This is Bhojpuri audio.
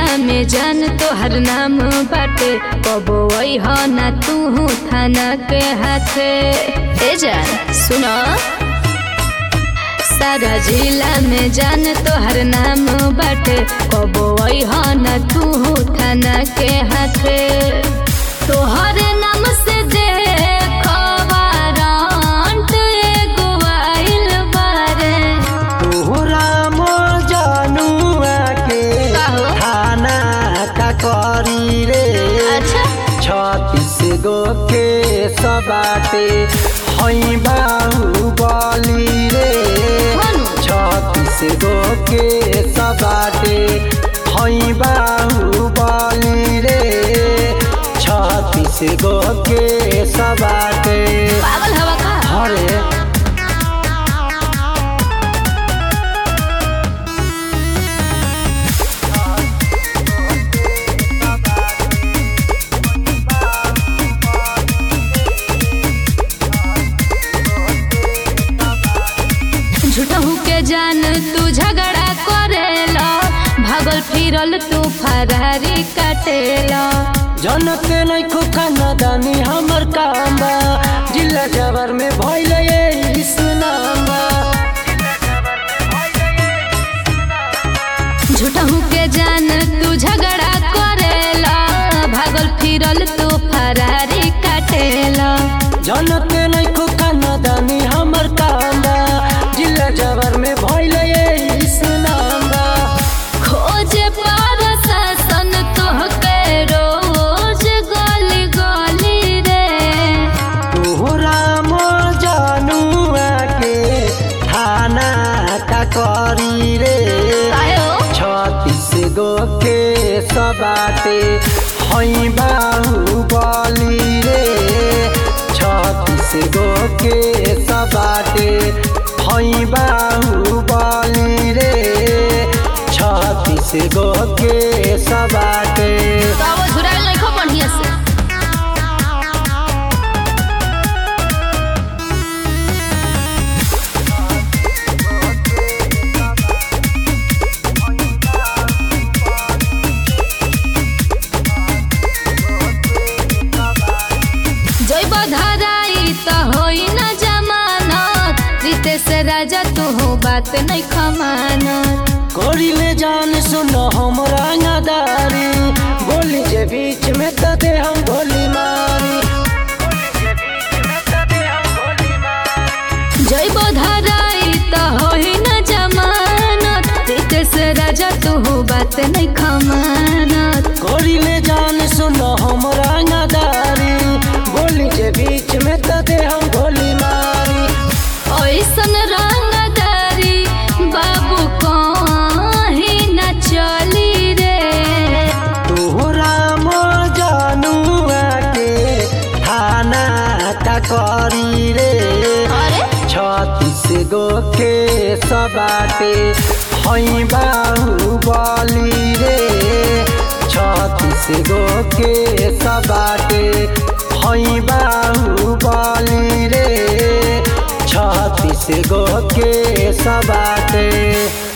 जिला में जान तोहर नाम बाटे कबो हो ना तू थाना के हाथे ए जान सुनो सारा जिला में जान तोहर नाम बाटे कबो हो ना तू थाना के हाथे तोहर नाम से देखो वारंट एगो आइल बारे तोहरा मजनुआ के का हो? खाना का करी रे अच्छा छत्तीस गो के सबाटे हई बाहुबली रे हनु। छत्तीस गो के सबाटे हई बाहुबली रे छत्तीस गो के सबाटे पागल हवा का हरे झूठहू के जान तू झगड़ा करेला भागल फिरल तू फरारी काटेला जनते नहीं खो खाना दानी हमर काम बा जिला जबर में भइल ये सुनामा झूठहू के जान तू झगड़ा करेला भागल फिरल तू फरारी काटेला जनते नहीं खो खाना दानी हमर काम बा जिला जबर में भइल ये सुनामा खोज पर शासन तोहके रोज गली गली रे तोहरा मजनुआ के थाना का करी रे आयो छत्तीस गो के सबाटे हई बाहुबली रे छत्तीस गो के सबाटे हई बाहुबली रे छत्तीस गो के सबाटे तो वो झुराइल नहीं खो बढ़िया से जैब धराई तो होई न जमानत रितेश राजा तू हो बात नहीं खमानत कोरिले जान सुनो हम रंगदारी बोली जे बीच में तो दे हम गोली मारी जैब धराई तो होई न जमानत रितेश राजा तू हो बात नहीं खमानत कोरिले जान सुनो हम रंगदारी बोली जे बीच में तो दे हम गोली मारी ऐसन रंगदारी बाबू कहीं न चली रे तोहरा मजनुआ के थाना का करी रे अरे छत्तीस गो के सबाटे हई बाहुबली रे छत्तीस गो के सबाटे हई बाहुबली रे छत्तीस गो के सबाटे